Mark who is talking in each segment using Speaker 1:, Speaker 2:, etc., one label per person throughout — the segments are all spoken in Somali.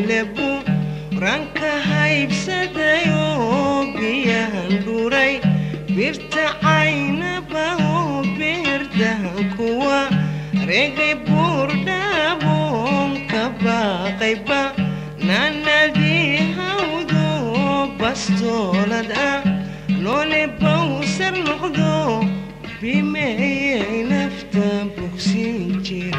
Speaker 1: lebu ranka haybsadayo biyahan dhuray birta caynabao beerdahan kuwa regay buurdhaabon ka baaqayba naanadii hawdo bastoolad ah noole bawsar noqdo bimeeyay nafta bogsin jira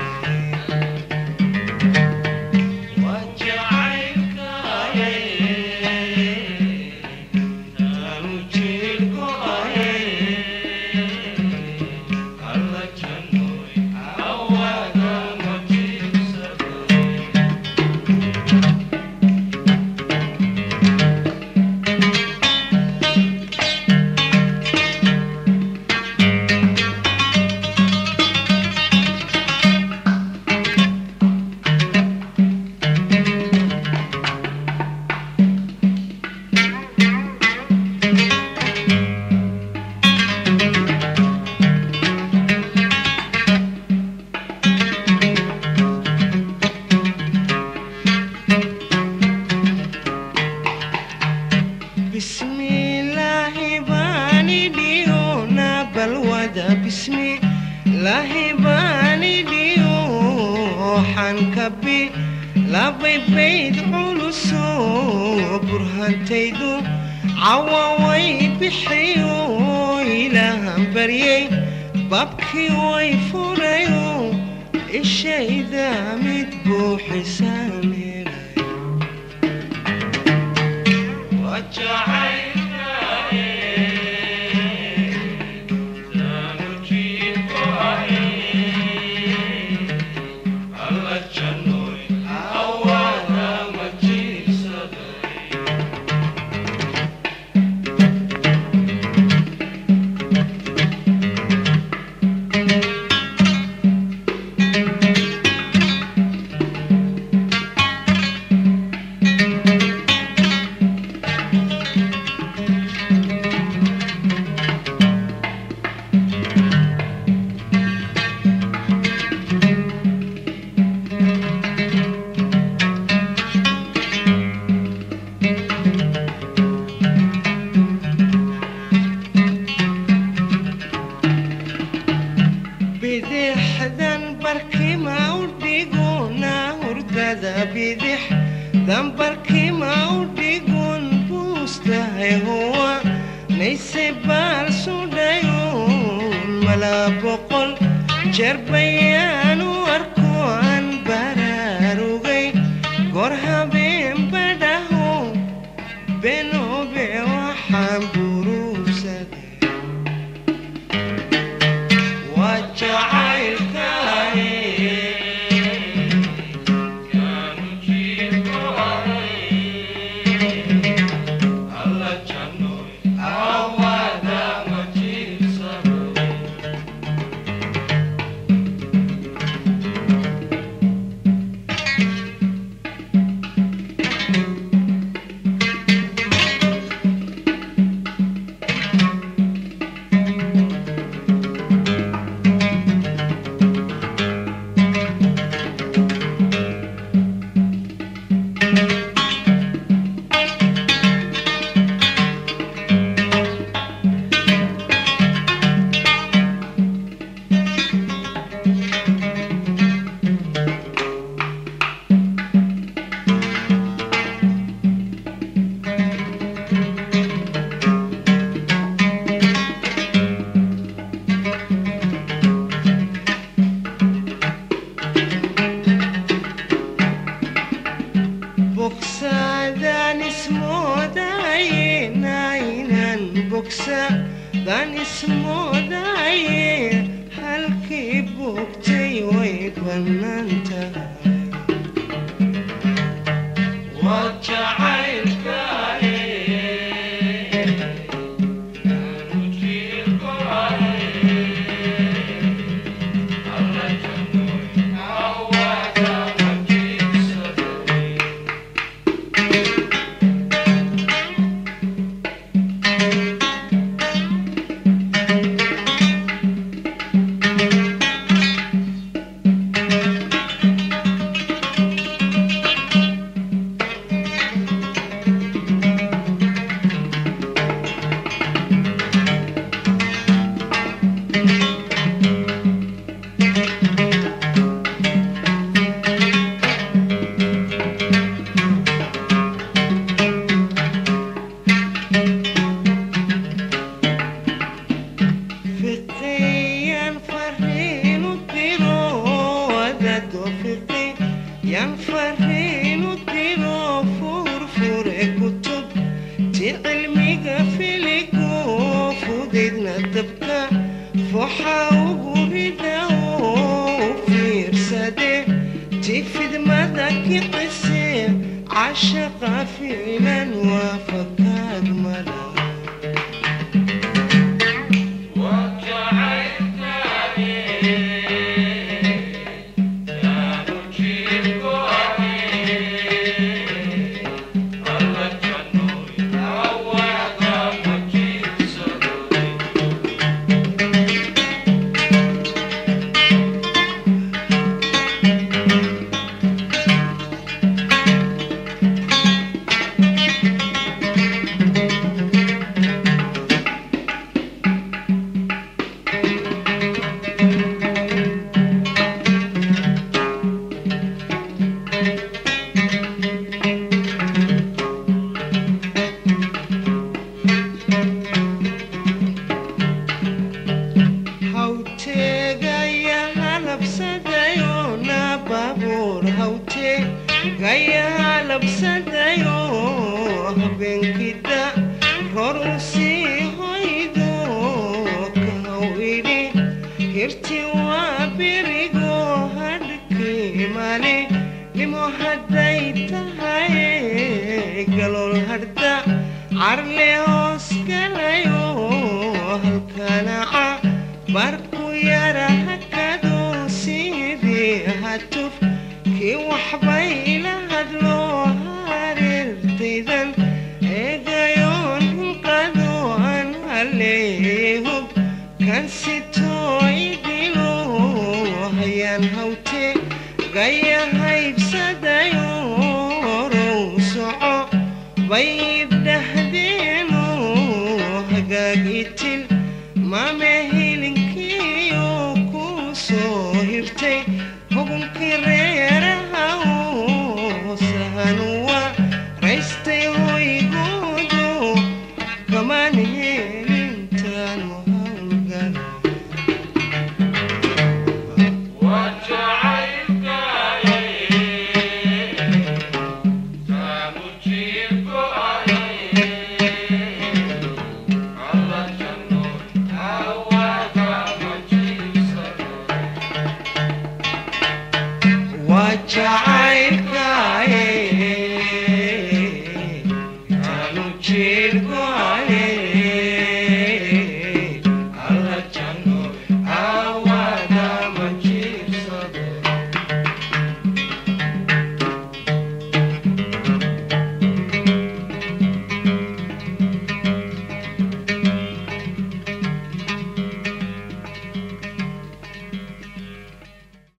Speaker 1: bismillaahi baani dhiyona balwada bismillaahi baani dhiyo xankabi labay bayd culuso burhantaydu cawaway bixiyo ilaahan baryay babkii way furayo ishayda mid buuxisaaneel bidixdan barkima u dhiguna hurdada bidixdan barkima u dhigun buustahay huwa nayse baal sudhayun mala boqol jeer bayaanu arko aan baraarugay goor habeen badhaho benobe waxaan buruugsaday waa jacaylkaaye bogsadaan ismoodaye naynan bogsadaan ismoodaye halkii bogtay way bannaan tahay waa jacaylkaaye عشق فينا وفكر ملا hawtegaya halabsadayo na baabuur hawtegaya halabsadayo habeenkida roru sii hoydo kahaw idhi hirti waa berigo hadhkii mali limo hadday tahay galool hadda carle hoos galayo halkanaca barku yara hakado sidii hatuf kii waxbay ila hadlo hareertaydan eegayoon hinqado aan haleehub kan sitoo idilo hayaan hawte gaya haybsadayo row soco bay idhahdeeno hagaag itil mame hilinkiyo ku soo hirtay hubunkii reeraha sahanuwa raystay hoygoodo kamaan helintaan hawlgal waa